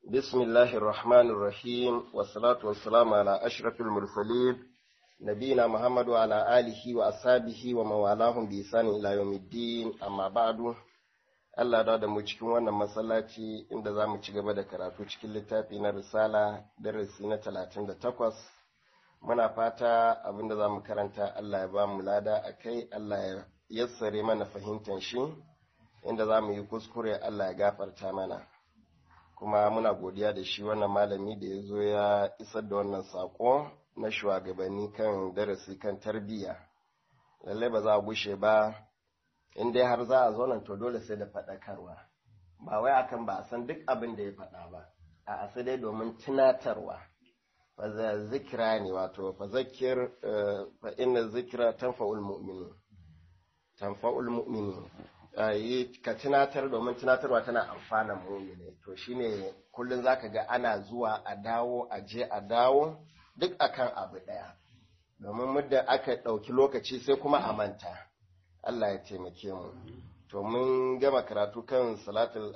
بسم الله الرحمن الرحيم والصلاة والسلام على أشرف المرسلين نبينا محمد وعلى آله وأصحابه ومن والاهم بإحسان إلى يوم الدين أما بعد Allah da da mu cikin wannan masallaci inda za mu ci gaba da karatu cikin littafi na risala darasi na talatin da takwas muna fata abinda za mu karanta Allah ya ba mu lada a kai Allah ya yassare mana fahimtar shi inda za mu yi kuskure Allah ya gafarta mana kuma muna godiya da shi wannan malami da ya zo ya isar da wannan sako na shugabanni kan darasi kan tarbiyya lallai ba za a gushe ba in dai har za a zo nan to dole sai da faɗakarwa ba wai akan ba a san duk abin da ya faɗa ba a sai dai domin tunatarwa fa zikira ne wato fa zakir fa inna zikira tanfa'ul mu'minin tanfa'ul mu'minin yi ka tunatar domin tunatarwa tana amfanan mu'mini to shine kullun zaka ga ana zuwa a dawo a je a dawo duk akan abu ɗaya domin muddin aka ɗauki lokaci sai kuma a manta Allah ya taimake mu. To mun gama karatu kan salatul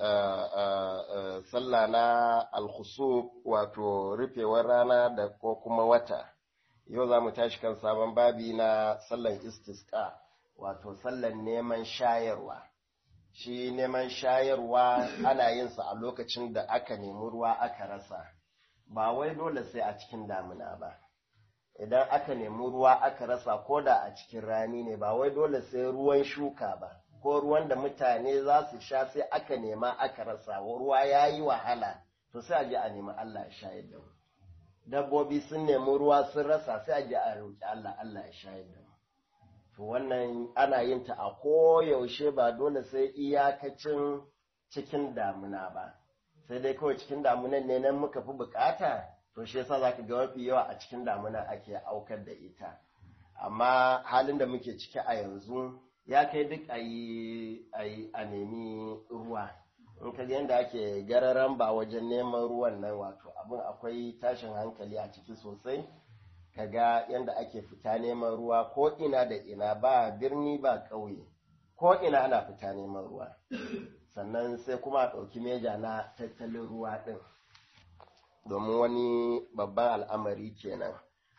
sallah na alkhusuf wato rufewar rana da ko kuma wata. Yau za mu tashi kan sabon babi na sallan istisqa wato sallan neman shayarwa. Shi neman shayarwa ana yin sa a lokacin da aka nemi ruwa aka rasa. Ba wai dole sai a cikin damina ba. idan aka nemi ruwa aka rasa ko da a cikin rani ne ba wai dole sai ruwan shuka ba ko ruwan da mutane za su sha sai aka nema aka rasa ruwa ya yi wahala to sai a je a nemi Allah ya shayar da mu dabbobi sun nemi ruwa sun rasa sai a je a roƙi Allah Allah ya shayar da mu to wannan ana yin ta a koyaushe ba dole sai iyakacin cikin damuna ba sai dai kawai cikin damunan ne nan muka fi bukata to shi yasa zaka ga mafi yawa a cikin damuna ake aukar da ita amma halin da muke ciki a yanzu ya kai duk a yi a nemi ruwa in ka yadda ake gararan ba wajen neman ruwan nan wato abin akwai tashin hankali a ciki sosai kaga yadda ake fita neman ruwa ko ina da ina ba birni ba ƙauye ko ina ana fita neman ruwa sannan sai kuma a ɗauki meja na tattalin ruwa ɗin domin wani babban al'amari kenan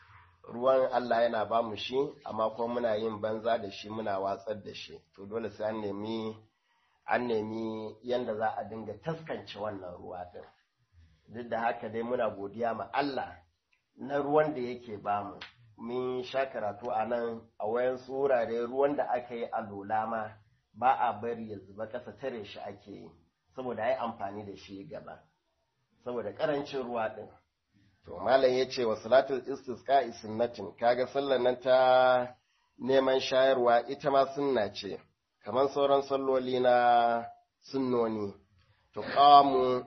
ruwan Allah yana ba mu shi amma kuma muna yin banza da shi muna watsar da shi to dole sai an nemi an nemi yanda za a dinga taskance wannan ruwa din duk da haka dai muna godiya ma Allah na ruwan da yake ba mu mun sha karatu a nan a wayan wurare ruwan da aka yi a lola ma ba a bari ya zuba ƙasa tare shi ake yi saboda ai amfani da shi gaba saboda karancin ruwa ɗin. To, Malam ya ce wa salatul istisqa sunnatin kaga sallar nan ta neman shayarwa ita ma sunna ce, kamar sauran salloli na sunnoni. To, qamu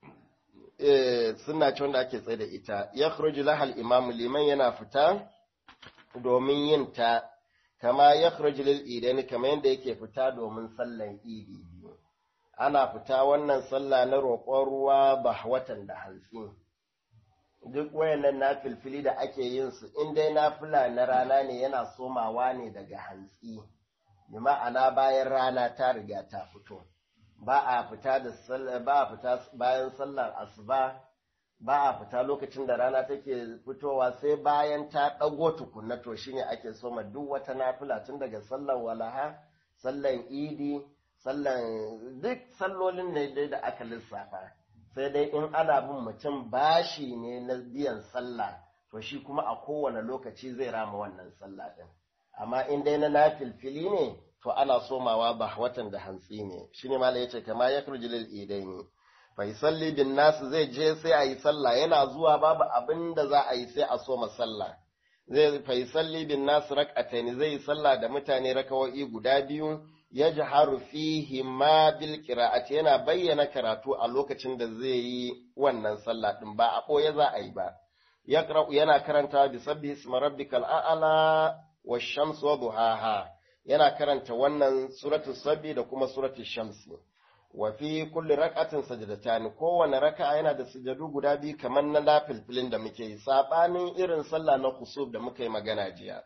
eh, sunna ce wanda ake tsaye da ita, ya lahal imamu liman yana fita domin yin ta, kama ya lil idani kamar yadda yake fita domin sallan idi. ana fita wannan sallah na roƙon ruwa ba watan da hantsi duk wayannan na filfili da ake yin su in dai nafila na rana ne yana somawa ne daga hantsi bi ma'ana bayan rana ta riga ta fito ba a fita da ba a fita bayan sallar asuba ba a fita lokacin da rana take fitowa sai bayan ta ɗago tukunna to shine ake soma duk wata nafila tun daga sallar walaha sallar idi sallan duk sallolin ne dai da aka lissafa sai dai in ana bin mutum bashi ne na biyan sallah to shi kuma a kowane lokaci zai rama wannan sallah din amma in dai na nafilfili ne to ana somawa ba watan da hantsi ne shine malai yace kama ya kurji lil idaini fa yusalli bin nas zai je sai a yi sallah yana zuwa babu abin da za a yi sai a soma sallah zai fa yusalli bin nas rak'atayn zai yi sallah da mutane rakawoyi guda biyu ya jaharu fihi ma bil qira'ati yana bayyana karatu a lokacin da zai yi wannan sallah din ba a ɓoye za a yi ba yaqra'u yana karanta bi sabbihi isma rabbikal a'la wash-shamsi wa duhaha yana karanta wannan suratul sabbi da kuma suratul shamsi wa fi kulli rak'atin sajdatan kowane raka'a yana da sujadu guda biyu kamar na lafilfilin da muke yi sabanin irin sallah na kusub da muka yi magana jiya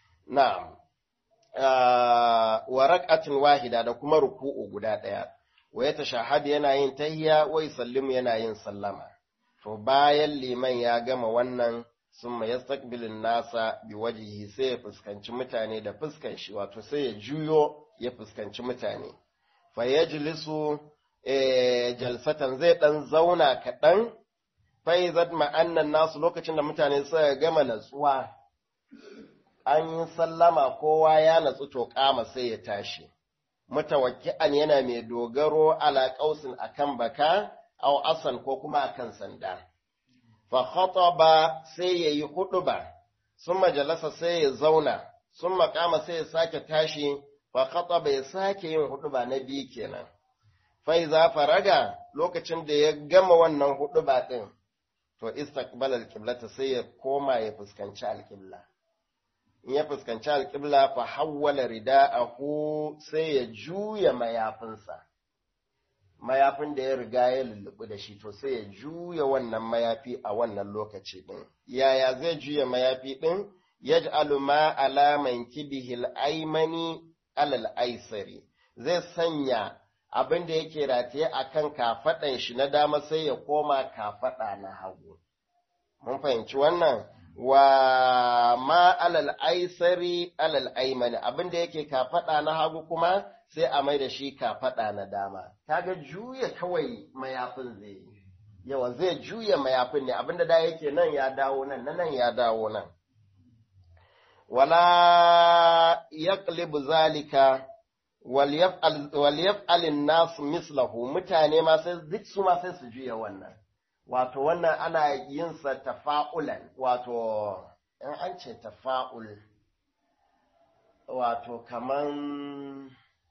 na'am wa rak'atin wahida da kuma ruku'u guda ɗaya wa ya tashahad yana yin tahiyya wa yusallimu yana yin sallama to bayan liman ya gama wannan summa yastaqbilun nasa biwajhihi sai ya fuskanci mutane da fuskan shi wato sai ya juyo ya fuskanci mutane fa yajlisu jalsatan zai dan zauna kaɗan faizat ma'annan nasu lokacin da mutane suka gama natsuwa an yi sallama kowa ya natsu to kama sai ya tashi mutawakki'an yana mai dogaro ala qausin akan baka aw asan ko kuma akan sanda fa khataba sai yayi huduba summa jalasa sai ya zauna summa kama sai ya sake tashi fa khataba ya sake yin huduba na biyu kenan fa iza faraga lokacin da ya gama wannan huduba din to istaqbal alqiblata sai ya koma ya fuskanci alqibla in ya fuskanci alqibla fa hawwala rida'ahu sai ya juya mayafinsa mayafin da ya riga ya lullubu da shi to sai ya juya wannan mayafi a wannan lokaci din yaya zai juya mayafi din yaj'alu ma ala mankibihi al-aymani alal aisari zai sanya abin da yake rataye a kan kafaɗan shi na dama sai ya koma kafaɗa na hagu. Mun fahimci wannan wa ma alal aisari alal aimani abin da yake kafaɗa na hagu kuma sai a mai da shi kafaɗa na dama. Kaga juya kawai mayafin zai yi. Yawa zai juya mayafin ne abin da da yake nan ya dawo nan, na nan ya dawo nan. Wala yaqlibu zalika waliyaf'alin nasu mislahu mutane ma sai duk su ma sai su juya wannan wato wannan ana yin sa tafa'ulan wato in an ce tafa'ul wato kaman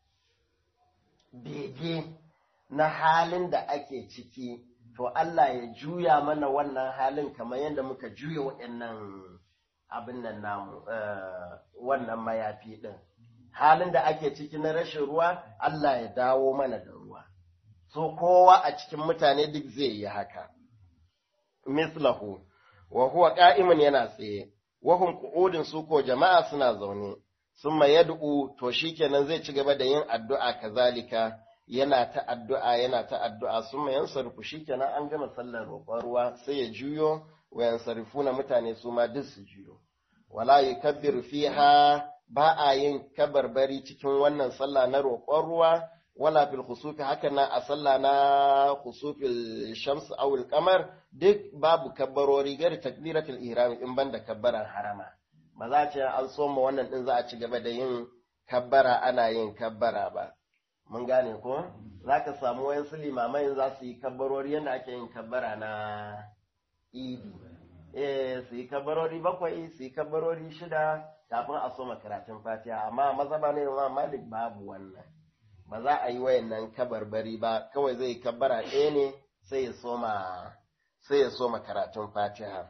bege na halin da ake ciki to Allah ya juya mana wannan halin kamar yadda muka juya waɗannan abin nan namu wannan mayafi ɗin halin da ake ciki na rashin ruwa Allah ya dawo mana da ruwa so kowa a cikin mutane duk zai yi haka mislahu wa huwa qa'imun yana tsaye wa hum qu'udun su ko jama'a suna zaune summa yad'u to shikenan zai ci gaba da yin addu'a kazalika yana ta addu'a yana ta addu'a summa yansarfu shikenan an gama sallar roƙon ruwa sai ya juyo wa yansarifuna mutane su ma duk su juyo wala yukabbiru fiha ba a yin kabarbari cikin wannan sallah na roƙon ruwa wala fil khusufi haka na a sallah na khusufil shams aw al qamar duk babu kabbarori gari takbiratul ihram in banda kabbaran harama ba za ce an soma wannan din za a ci gaba da yin kabbara ana yin kabbara ba mun gane ko za ka samu wayansu limamai za su yi kabbarori yadda ake yin kabbara na idi eh su yi kabbarori bakwai su yi kabbarori shida kafin a soma karatun fatiha amma mazhaba ne ma malik babu wannan ba za a yi wayannan kabarbari ba kawai zai kabbara ɗaya ne sai ya soma sai ya soma karatun fatiha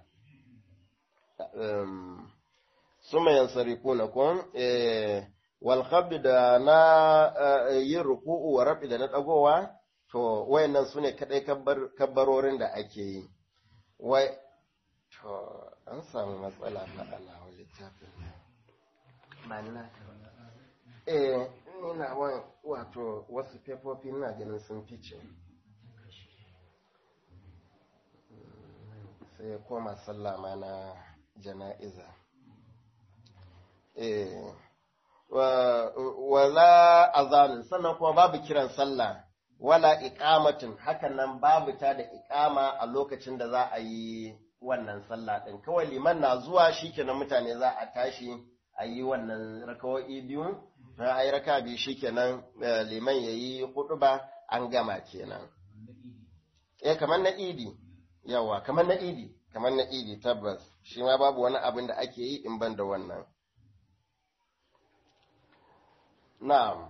um, suma yansarifuna kun eh, wal da na yin ruku'u wa rabi da na dagowa to wayannan sune kadai kabbarorin da ake yi wai to an samu matsala fa Allah littafin ba ni na eh ina wato wasu fefofi na ganin sun fice sai ya koma sallama na jana'iza eh wala azanin sannan kuma babu kiran sallah wala iqamatin hakan nan babu ta da iqama a lokacin da za a yi wannan sallah din kawai liman na zuwa shikenan mutane za a tashi a yi wannan rakawo'i biyu na a yi raka biyu shikenan liman ya yi hudu ba an gama kenan eh kamar na idi yawa kamar na idi kamar na idi tabbas shi ma babu wani abin da ake yi in ban da wannan na'am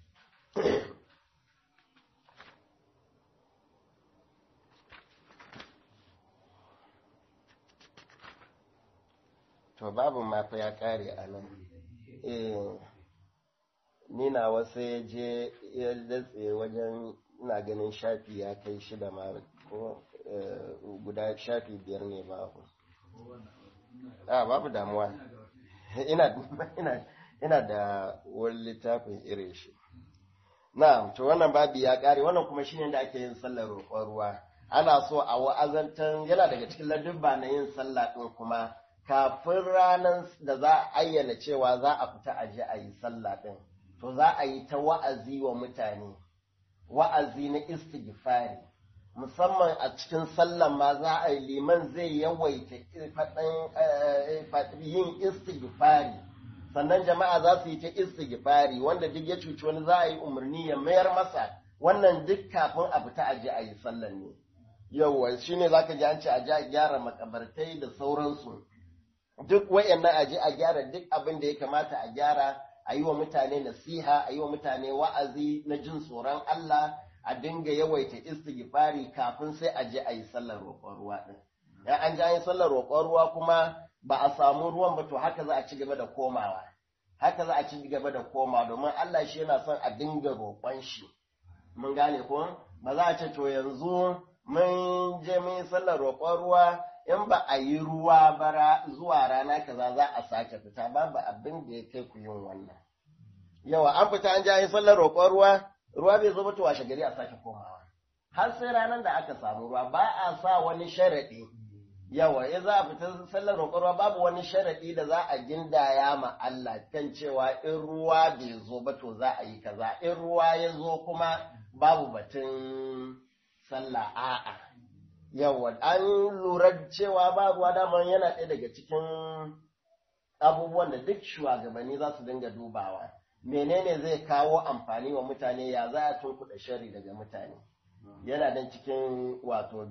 to babu mafa ya kare a nan eh ni na wasu ya je ya datse wajen ina ganin shafi ya kai shida ma ko guda shafi biyar ne babu a babu damuwa ina ina ina da wani littafin irin shi na'am to wannan babi ya kare wannan kuma shine da ake yin sallar roƙon ruwa ana so a wa'azantan yana daga cikin ladubba na yin sallah din kuma kafin ranar da za a ayyana cewa za a fita a je a yi sallah din to za a yi ta wa'azi wa mutane wa'azi na istighfari musamman a cikin sallan ma za a yi liman zai yawaita yin istighfari sannan jama'a za su yi ta istighfari wanda duk ya cuci wani za a yi umarni ya mayar masa wannan duk kafin a fita aje a yi sallan ne yauwa shine zaka ji an ce aje a gyara makabartai da sauransu duk wayannan aje a gyara duk abin da ya kamata a gyara a yi wa mutane nasiha a yi wa mutane wa'azi na jin tsoron Allah a dinga yawaita istighfari kafin sai a je a yi sallar roƙon ruwa din ya an ji an yi sallar roƙon ruwa kuma ba a samu ruwan ba to haka za a ci gaba da komawa haka za a ci gaba da komawa domin Allah shi yana son a dinga roƙon shi mun gane ko ba za a ce to yanzu mun je mun yi sallar roƙon ruwa in ba a yi ruwa bara zuwa rana kaza za a sake fita babu abin da ya kai ku yin wannan yawa an fita an je an yi sallar roƙon ruwa ruwa bai zo ba to washe gari a sake komawa har sai ranar da aka samu ruwa ba a sa wani sharaɗi yawa ya za a fita sallar roƙon ruwa babu wani sharaɗi da za a gindaya ma Allah kan cewa in ruwa bai zo ba to za a yi kaza in ruwa ya zo kuma babu batun sallah a'a yawa an lura cewa ba ruwa daman yana ɗaya daga cikin abubuwan da duk shugabanni za su dinga dubawa menene zai kawo amfani wa mutane ya za a tunkuɗa shari daga mutane yana nan cikin wato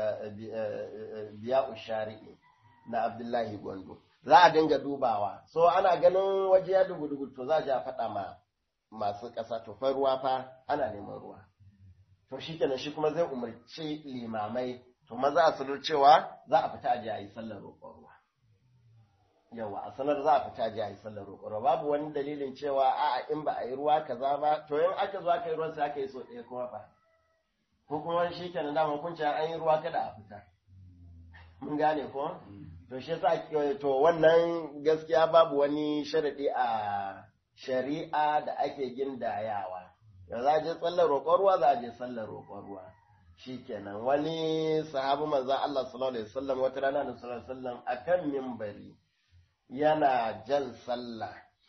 biya shari'i na abdullahi gwando za a dinga dubawa so ana ganin waje ya dugu to za a ja faɗa ma masu ƙasa to fa ruwa fa ana neman ruwa to shi kenan shi kuma zai umarci limamai to maza a sanar cewa za a fita a yi sallar roƙon ruwa yawa a sanar za a fita a yi sallar roƙon ruwa babu wani dalilin cewa a'a in ba a yi ruwa kaza ba to in aka zo aka yi ruwan sai aka yi so ɗaya kuma fa ko kuma shi kenan da mun an yi ruwa kada a fita mun gane ko to shi yasa to wannan gaskiya babu wani sharadi a shari'a da ake gindayawa ya za a je sallar roƙon ruwa za a je sallar roƙon ruwa shikenan wani sahabi manzon Allah sallallahu alaihi wasallam wata rana da sallallahu alaihi wasallam akan minbari yana jan sallah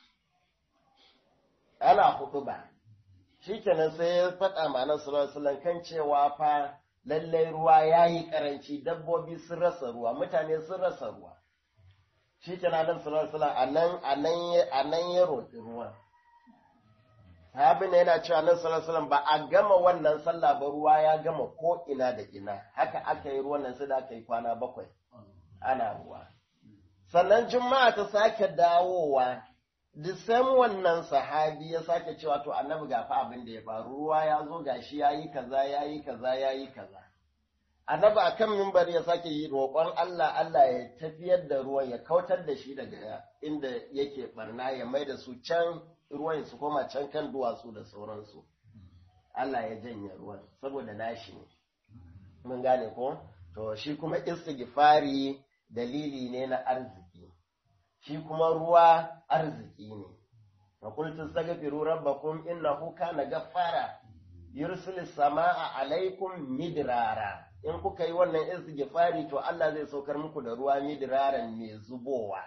ana hutuba shikenan sai ya faɗa ma nan sallallahu alaihi kan cewa fa lallai ruwa yayi karanci dabbobi sun rasa ruwa mutane sun rasa ruwa shikenan nan sallallahu alaihi anan anan anan ya roƙi ruwa sahabin yana cewa nan sallallahu alaihi ba a gama wannan sallah ba ruwa ya gama ko ina da ina haka aka yi ruwan nan sai da aka yi kwana bakwai ana ruwa sannan juma'a ta sake dawowa Disam wannan sahabi ya sake cewa to annabi gafa abin da ya faru ruwa ya zo gashi ya yi kaza ya yi kaza ya yi kaza. Annabi a kan mimbar ya sake yi roƙon Allah Allah ya tafiyar da ruwan ya kautar da shi daga inda yake barna ya mai da su can ruwan su koma can kan duwatsu da sauransu. Allah ya janye ruwan saboda nashi ne. Mun gane ko? To shi kuma istighfari dalili ne na arziki. shi kuma ruwa arziki ne. Wa kultu staghfiru rabbakum innahu kana gaffara yursilu samaa alaikum midrara in kuka yi wannan istighfari to Allah zai saukar muku da ruwa midraran mai zubowa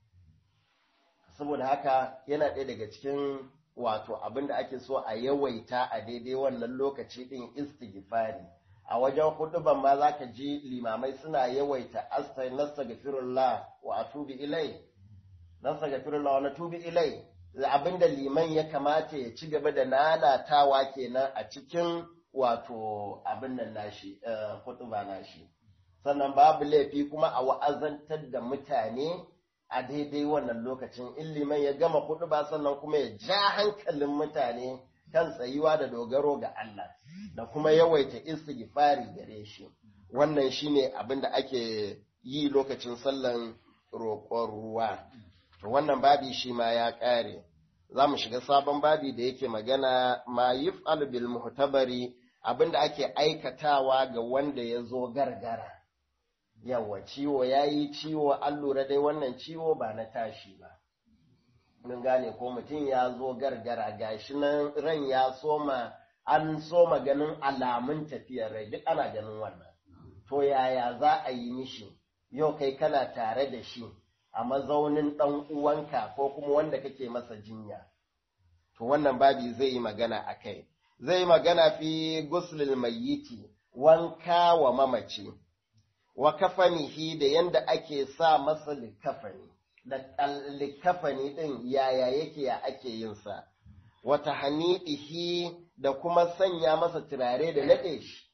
saboda haka yana ɗaya daga cikin wato abin da ake so a yawaita a daidai wannan lokaci ɗin istighfari a wajen huduban ma za ka ji limamai suna yawaita astaghfirullah wa atubu ilai nastaghfirullah wa natubu ilai abinda liman ya kamata ya ci gaba da nanatawa kenan a cikin wato abin nan nashi hutuba nashi sannan babu laifi kuma a wa'azantar da mutane a daidai wannan lokacin in liman ya gama hutuba sannan kuma ya ja hankalin mutane kan tsayuwa da dogaro ga Allah da kuma yawaita istighfari gare shi wannan shine abin da ake yi lokacin sallan roƙon ruwa to wannan babi shi ma ya ƙare za mu shiga sabon babi da yake magana ma yif'al bil muhtabari abinda ake aikatawa ga wanda ya zo gargara yawa ciwo ya yi ciwo an lura dai wannan ciwo ba na tashi ba mun gane ko mutum ya zo gargara gashi nan ran ya soma an soma ganin alamun tafiyar rai duk ana ganin wannan to yaya za a yi mishi yau kai kana tare da shi a mazaunin ɗan uwanka ko kuma wanda kake masa jinya to wannan babi zai yi magana a kai zai yi magana fi guslil mayyiti wanka wa mamaci wa kafanihi da yanda ake sa masa likafani da likafani ɗin yaya yake ya ake yin sa wata hani'ihi da kuma sanya masa turare da naɗe shi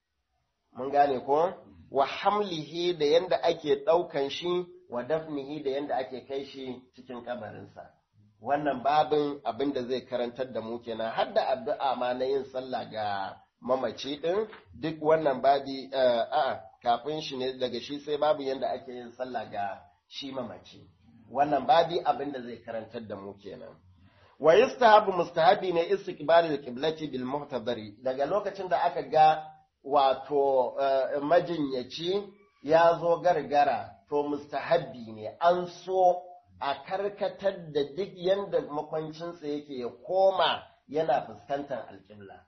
mun gane ko wa hamlihi da yanda ake ɗaukan shi wa dafnihi da yanda ake kai shi cikin kabarinsa wannan babin abin da zai karantar da mu kenan har da addu'a ma na yin sallah ga mamaci ɗin duk wannan babi a kafin shi ne daga shi sai babu yanda ake yin sallah ga shi mamaci wannan babi abin da zai karantar da mu kenan wa yustahabu mustahabi ne istiqbalul qiblati bil muhtadari daga lokacin da aka ga wato majinyaci ya zo gargara to mustahabbi ne an so a karkatar da duk yanda makwancinsa yake ya koma yana fuskantar alƙibla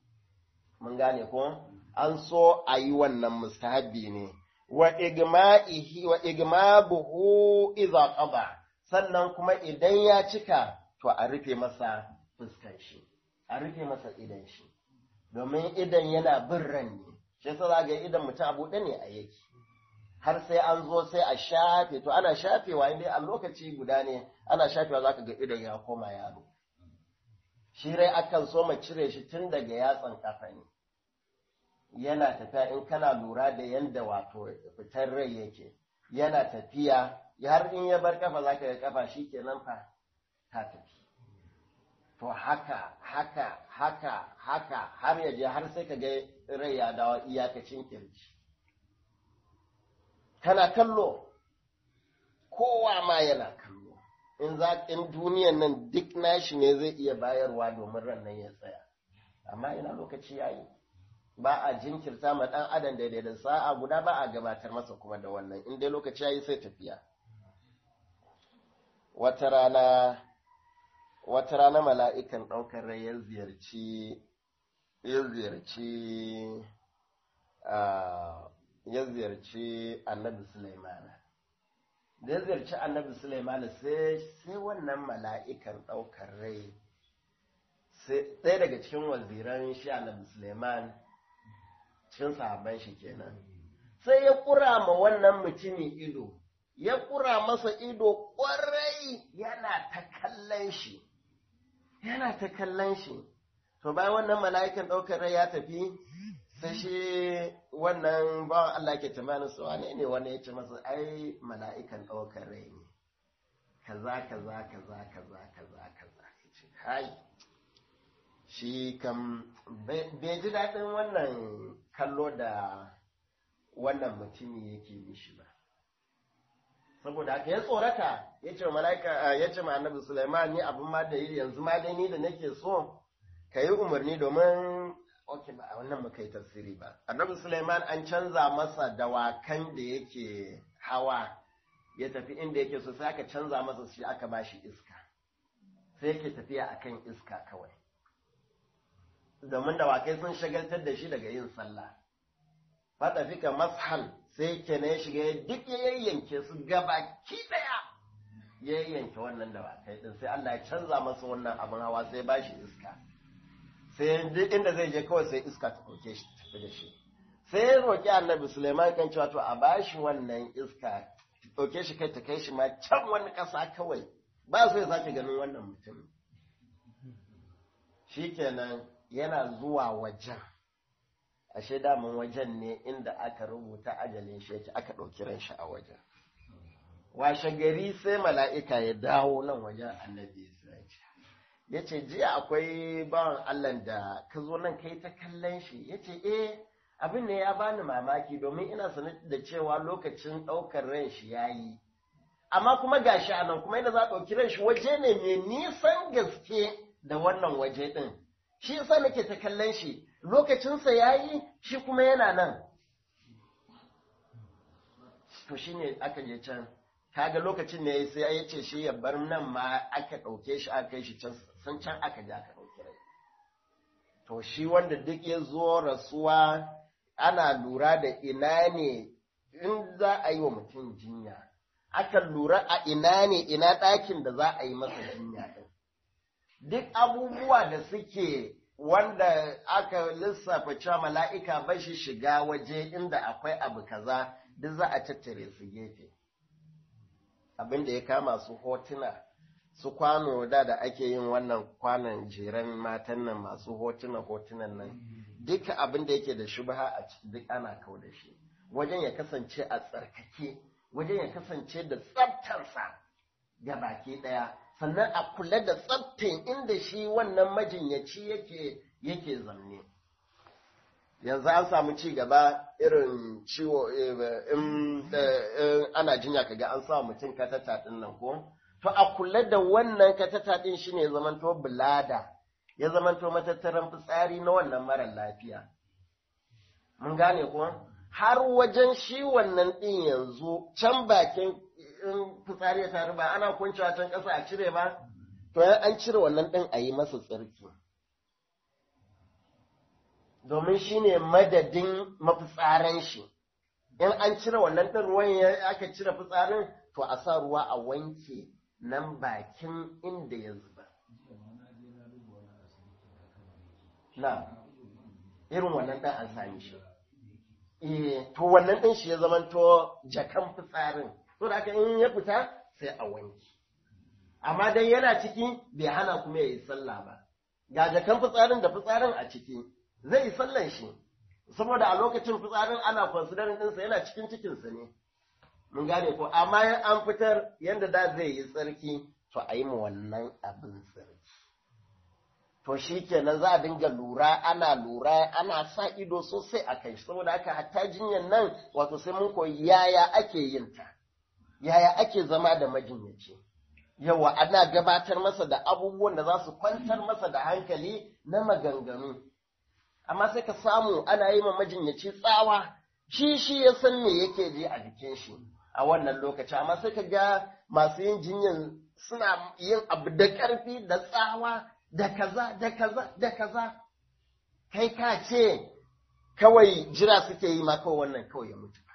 mun gane ko an so a yi wannan mustahabbi ne wa igma'ihi wa igmabuhu idza qada sannan kuma idan ya cika to a rufe masa fuskan shi a rufe masa idan shi domin idan yana bin ran ne shi yasa za ga idan mutum abu ne a yake har sai an zo sai a shafe to ana shafewa inda a lokaci guda ne ana shafewa zaka ga idan ya koma yaro shi rai akan so mu cire shi tun daga yatsan kafa ne yana tafiya in kana lura da yanda wato fitar rai yake yana tafiya har in ya bar kafa zaka ga kafa shikenan fa ta tafi to haka haka haka haka har ya je har sai ka ga rai ya dawo iyakacin kirji kana kallo kowa ma yana kallo in za in duniyan nan duk nashi ne zai iya bayarwa domin ran nan ya tsaya amma ina lokaci yayi ba a jinkirta ma dan adam daidai da sa'a guda ba a gabatar masa kuma da wannan in dai lokaci yayi sai tafiya wata rana wata rana mala'ikan ɗaukar rai ya ziyarci ya ziyarci ya ziyarci annabi Sulaimana. Da ya ziyarci annabi Sulaimana sai wannan mala'ikan ɗaukar rai, ɗaya daga cikin waziran shi annabi Sulaiman cikin sahabban shi kenan. Sai ya ƙura ma wannan mutumin ido, ya ƙura masa ido ƙwarai yana ta kallon shi, yana ta kallon shi. To bayan wannan mala'ikan ɗaukar rai ya tafi, sai shi wannan bawan Allah ke tamanin su wane ne wani ya ce masa ai mala'ikan ɗaukar rai ne kaza kaza kaza kaza kaza kaza ce hai shi kam bai ji daɗin wannan kallo da wannan mutumi yake mishi ba saboda haka ya tsorata ya ce mala'ika ya ce ma annabi Sulaiman ni abin ma da yanzu ma dai ni da nake so ka yi umarni domin ok ba a wannan muka yi tafsiri ba annabi suleiman an canza masa dawakan da yake hawa ya tafi inda yake so sai aka canza masa shi aka ba shi iska sai yake tafiya akan iska kawai domin dawakai sun shagaltar da shi daga yin sallah fata fika mashan sai ke na ya shiga duk ya yayyanke su gaba ki daya ya yayyanke wannan dawakai din sai Allah ya canza masa wannan abin hawa sai ba shi iska sai duk inda zai je kawai sai iska ta ɗauke shi tafi da shi sai ya roƙi annabi Suleiman kan cewa to a bashi wannan iska ta ɗauke shi kai ta kai shi ma can wani ƙasa kawai ba so ya sake ganin wannan mutum shikenan yana zuwa wajen ashe daman wajen ne inda aka rubuta ajalin shi yake aka ɗauki ran shi a wajen washe gari sai mala'ika ya dawo nan wajen annabi Isra'ila ya ce jiya akwai bawan Allah da ka zo nan kai ta kallon shi ya ce eh abin ne ya bani mamaki domin ina sanar da cewa lokacin ɗaukar ran shi ya yi amma kuma gashi a nan kuma yana za a ɗauki ran shi waje ne mai nisan gaske da wannan waje ɗin shi yasa nake ta kallon shi lokacinsa ya yi shi kuma yana nan to shine aka je can kaga lokacin ne sai ya ce shi ya bar nan ma aka ɗauke shi aka kai shi can san can aka ja aka ɗauki rai to shi wanda duk ya zo rasuwa ana lura da ina ne in za a yi wa mutum jinya akan lura a ina ne ina ɗakin da za a yi masa jinya ɗin duk abubuwa da suke wanda aka lissafa cewa mala'ika ba shi shiga waje inda akwai abu kaza duk za a tattare su gefe abin da ya kama su hotuna su kwano da da ake yin wannan kwanan jeren matan nan masu hotuna hotunan nan duka abin da yake da shubha a ciki duk ana kau da shi wajen ya kasance a tsarkake wajen ya kasance da tsaftarsa ga baki ɗaya sannan a kula da tsaftin inda shi wannan majinyaci yake yake zanne yanzu an samu ci gaba irin ciwo in ana jinya kaga an sa mutum katata din nan ko to a kula da wannan katata din shine zamanto bulada ya zamanto matattaran fitsari na wannan mara lafiya mun gane ko har wajen shi wannan din yanzu can bakin in fitsari ya taru ba ana kuncewa can ƙasa a cire ba to an cire wannan din a yi masa tsarki domin shi ne madadin mafitsaran shi in an cire wannan ɗin ruwan ya aka cire fitsarin to a sa ruwa a wanke nan bakin inda ya zuba na irin wannan ɗin an sami shi eh to wannan ɗin shi ya zamanto jakan fitsarin to da in ya fita sai a wanke amma dai yana ciki bai hana kuma ya yi sallah ba ga jakan fitsarin da fitsarin a ciki zai yi sallan shi saboda a lokacin fitsarin ana considering ɗinsa yana cikin cikinsa ne mun gane ko amma an fitar yadda da zai yi tsarki to a yi ma wannan abin tsarki to shi kenan za a dinga lura ana lura ana sa ido sosai a kai saboda haka hatta jinyar nan wato sai mun koyi yaya ake yin ta yaya ake zama da majinyaci yawa ana gabatar masa da abubuwan da za su kwantar masa da hankali na maganganu amma sai ka samu ana yi ma majinyaci tsawa shi shi ya san me yake ji a jikin shi a wannan lokaci amma sai ka ga masu yin jinyan suna yin abu da ƙarfi da tsawa da kaza da kaza da kaza kai ka ce kawai jira suke yi ma kawai wannan kawai ya mutu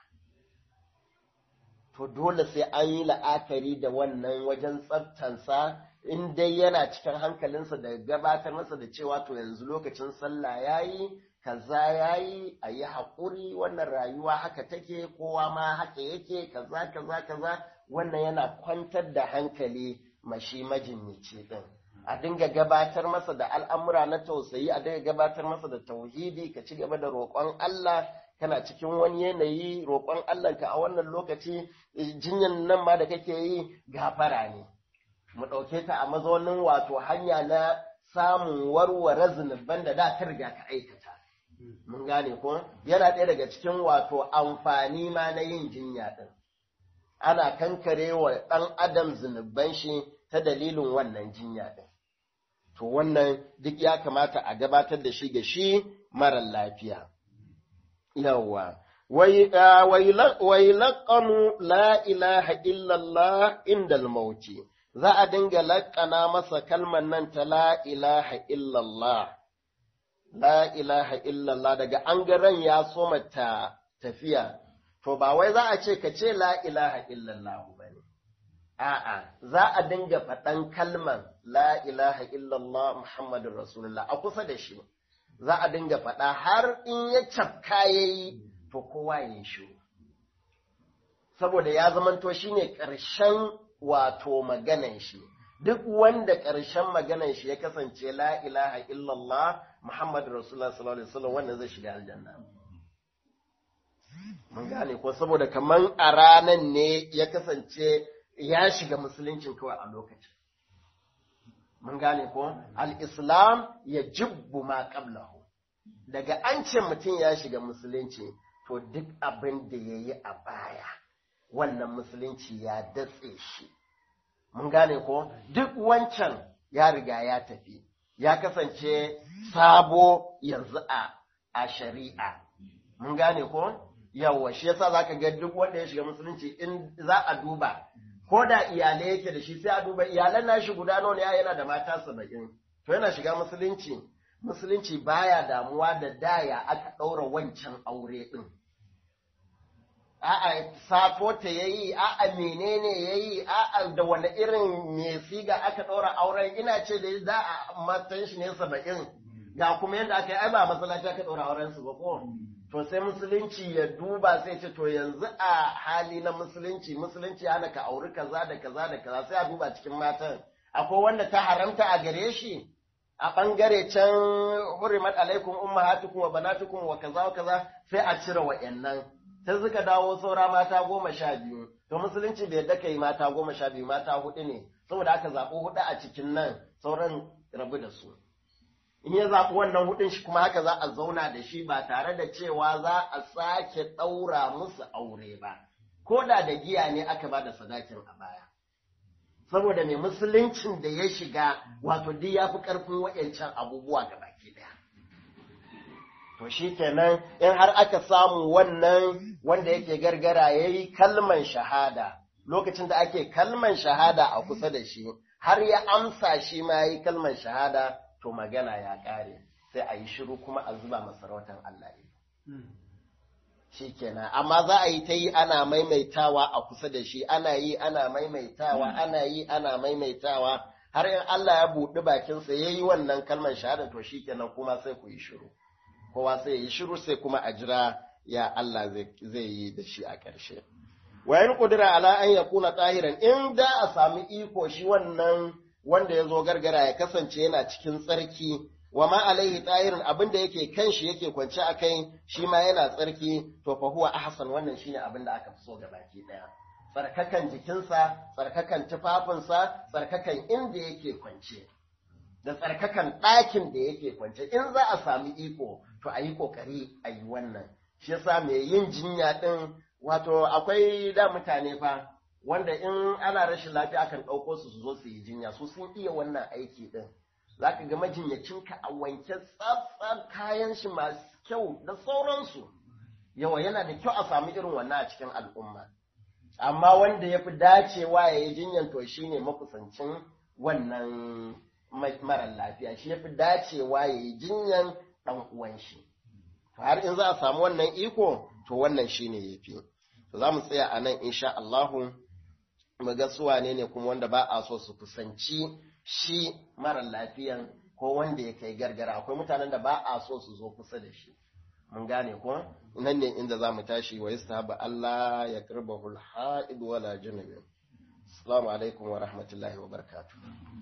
to dole sai an yi la'akari da wannan wajen tsaftansa in dai yana cikin hankalinsa da gabatar masa da cewa to yanzu lokacin sallah yayi kaza yayi a yi haƙuri wannan rayuwa haka take kowa ma haka yake kaza kaza kaza wannan yana kwantar da hankali mashi majinyaci din a dinga gabatar masa da al'amura na tausayi a dinga gabatar masa da tauhidi ka ci gaba da roƙon Allah kana cikin wani yanayi roƙon Allah ka a wannan lokaci jinyan nan ma da kake yi gafara ne mu ɗauke ta a mazaunin wato hanya na samun warware zunuban da da ta riga ka aikata. Mun gane ko? Yana ɗaya daga cikin wato amfani ma na yin jinya ɗin. Ana kankare wa ɗan adam zunuban shi ta dalilin wannan jinya ɗin. To wannan duk ya kamata a gabatar da shi ga shi marar lafiya. Yawwa. Wai laƙanu la ilaha illallah indal mauti. za a dinga laƙana masa kalmar nan ta la ilaha illallah, la ilaha illallah daga an ran ya soma ta tafiya, to ba wai za a ce ka ce la ilaha illallah ba ne, a'a za a dinga faɗan kalmar la ilaha illallah Muhammadun Rasulullah a kusa da shi, za a dinga faɗa har in ya cafka ya yi, to kowa ya shi. Saboda ya zamanto shi ne ƙarshen wato maganan shi duk wanda ƙarshen maganan shi ya kasance la ilaha illallah Muhammad Rasulullah sallallahu alaihi wasallam wannan zai shiga aljanna mun gane ko saboda kaman a ranan ne ya kasance ya shiga musuluncin kawai a lokacin mun gane ko al-islam ya jibbu ma qablahu daga an ce mutum ya shiga musulunci to duk abin da yayi a baya wannan musulunci ya datse shi. Mun gane ko duk wancan ya riga ya tafi, ya kasance sabo yanzu a, a shari'a. Mun gane ko? Yawwa, shi yasa za ka ga duk wanda ya shiga musulunci in za a duba ko da iyalai yake da shi sai a duba iyalan nashi guda nawa ne yana da mata saba'in to yana shiga musulunci musulunci baya damuwa da daya aka ɗaura wancan aure ɗin a'a safo ta yayi a'a menene yayi a'a da wani irin me siga aka ɗaura auren ina ce da za a matan shi ne saba'in ga kuma yadda aka yi ai ba masallaci aka ɗaura auren su ba ko to sai musulunci ya duba sai ce to yanzu a hali na musulunci musulunci hana ka auri kaza da kaza da kaza sai a duba cikin matan akwai wanda ta haramta a gare shi a ɓangare can hurimat alaikum ummahatukum wa banatukum wa kaza wa kaza sai a cire wa'annan ta suka dawo saura mata goma sha biyu to musulunci bai yadda kai mata goma sha biyu mata hudu ne saboda aka zaɓi hudu a cikin nan sauran rabu da su in ya zaɓi wannan hudun shi kuma haka za a zauna da shi ba tare da cewa za a sake ɗaura musu aure ba ko da da giya ne aka ba da sadakin a baya saboda mai musuluncin da ya shiga wato duk ya fi ƙarfin waɗancan abubuwa ga baki ɗaya. To shi kenan in har aka samu wannan wanda yake gargara ya yi kalman shahada lokacin da ake kalman shahada a kusa da shi har ya amsa shi ma ya yi kalman shahada to magana ya ƙare sai a yi shiru kuma a zuba masarautar Allah ne. shi kenan amma za a yi ta yi ana maimaitawa a kusa da shi ana yi ana maimaitawa ana yi ana maimaitawa har in Allah ya buɗi bakinsa ya yi wannan kalmar shahada to shi kenan kuma sai ku yi shiru kowa sai ya yi shiru sai kuma a jira ya Allah zai yi da shi a ƙarshe wayan kudura ala an ya kuna tsahiran in da a sami iko shi wannan wanda ya zo gargara ya kasance yana cikin tsarki wa ma alaihi tahirin abin da yake kan shi yake kwance a kai shi ma yana tsarki to fa huwa ahsan wannan shine abin da aka fi so baki daya tsarkakan jikinsa tsarkakan tufafinsa tsarkakan inda yake kwance da tsarkakan ɗakin da yake kwance in za a sami iko to a yi ƙoƙari a yi wannan shi yasa mai yin jinya ɗin wato akwai da mutane fa wanda in ana rashin lafiya akan ɗauko su su zo su yi jinya su sun iya wannan aiki ɗin za ka ga majinyacinka a wanke tsatsan kayan shi masu kyau da sauransu yawa yana da kyau a samu irin wannan a cikin al'umma amma wanda ya fi dacewa ya yi jinyan to shi ne makusancin wannan mara lafiya shi ya fi dacewa ya yi jinyan ɗan uwan shi har in za a samu wannan iko to wannan shi ne ya fi za mu tsaya a nan insha Allahu mu ga su wane ne kuma wanda ba a so su kusanci shi mara lafiyan ko wanda ya kai gargara akwai mutanen da ba a so su zo kusa da shi mun gane ko nan ne inda za mu tashi wa yastahaba Allah ya karbahu al-ha'id wala junub assalamu alaikum wa rahmatullahi wa barakatuh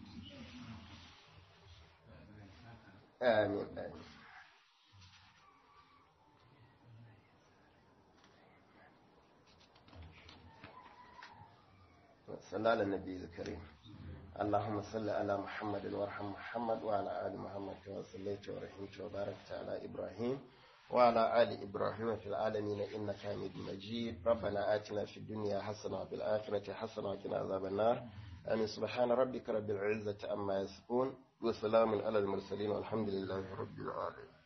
amin amin صلى على النبي الكريم اللهم صل على محمد وارحم محمد وعلى آل محمد كما صليت ورحمت وباركت على إبراهيم وعلى آل إبراهيم في العالمين إنك حميد مجيد ربنا آتنا في الدنيا حسنة وفي الآخرة حسنة وقنا عذاب النار آمين سبحان ربك رب العزة أما يصفون وسلام على المرسلين والحمد لله رب العالمين